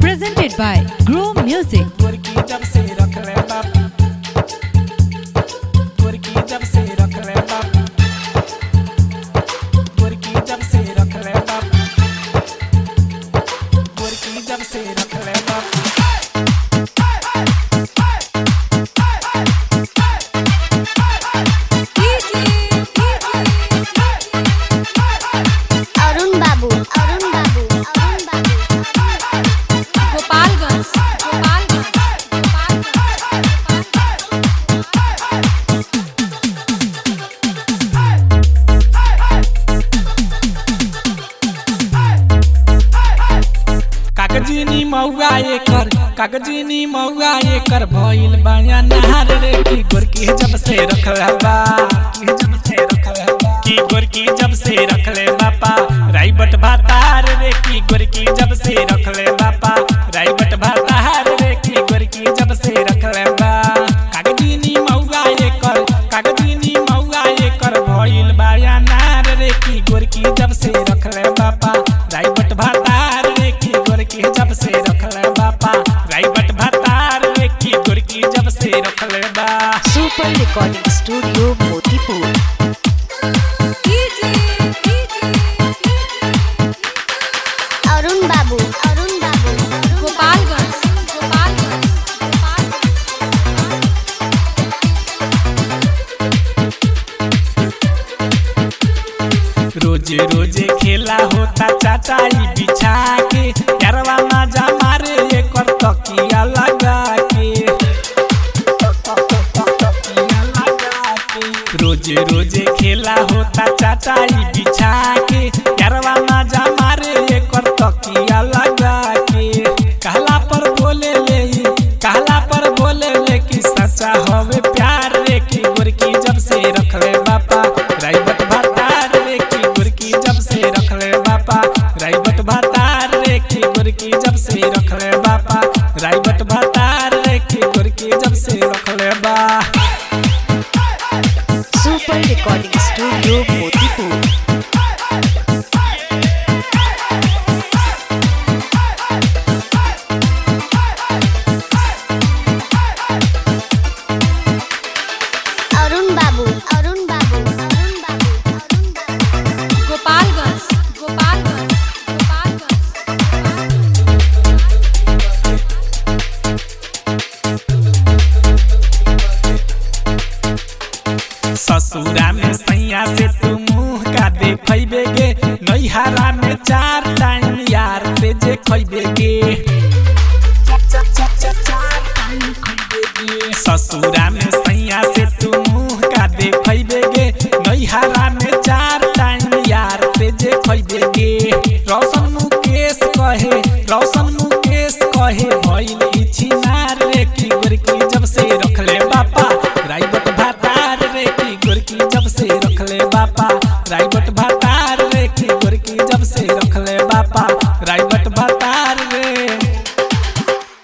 presented by Grow Music. गोरकी जब से रख ले बाप गोरकी जब से रख ले बाप गोरकी जब से रख ले बाप गोरकी जब से रख ले बाप অরুণ বাবু অরুণ বাবু অরুণ বাবু गोपालगंज गोपालगंज कागजीनी मौआ एकर कागजीनी मौआ एकर भइल बाया नहार रे की गोरकी जब से रखले बा की जब से रखले बा की गोरकी जब से रखले बापा राइबट भातार रे की गोरकी जब से रखले बापा राइबट भातार रे की गोरकी जब से रखले बा कागजीनी मौआ एकर कागजीनी मौआ एकर भइल बाया नार रे की गोरकी जब से रखले बापा राइबट भातार रे की गोरकी जब से रखले बापा राइबट भातार रे की गोरकी जब से रखले बा super recording studio Motipur Arun Babu Arun বাবু गोपालगंज गोपालगंज रोजे रोजे खेला होता चाचाई बिछा के यारवा माजा मारे एकर तकिया लगा के तकिया लगा के। रोजे रोजे खेला होता चाचाई बिछा के यारवा माजा मारे एकर तकिया लगा के कहला पर बोले ले कहला पर बोले ले कि सच्चा हवे प्यार रे की गोरकी जब से रखले बापा राइबत भातार रे की गोरकी जब से रखले बापा राइबत भातार रे की गोरकी जब से रखले बापा राइबत भातार रे की गोरकी जब से रखले बा super recording studio Motipur Arun Babu Arun Babu Arun Babu Arun বাবু गोपालगंज गोपालगंज गोपालगंज ससुरा में सैया से तू मुंह का देखबे गे नैहरा में चार टाइम यार से जे खैबे गे ससुरा में सैया से तू मुंह का देखबे गे नैहरा में चार टाइम यार से जे खैबे गे रौशन मुकेश कहे रौशन मुकेश कहे भइल इछि नार रे की गोरकी जब से रखले बापा राइबट भातार रे की गोरकी जब से रखले बापा राइबट भातार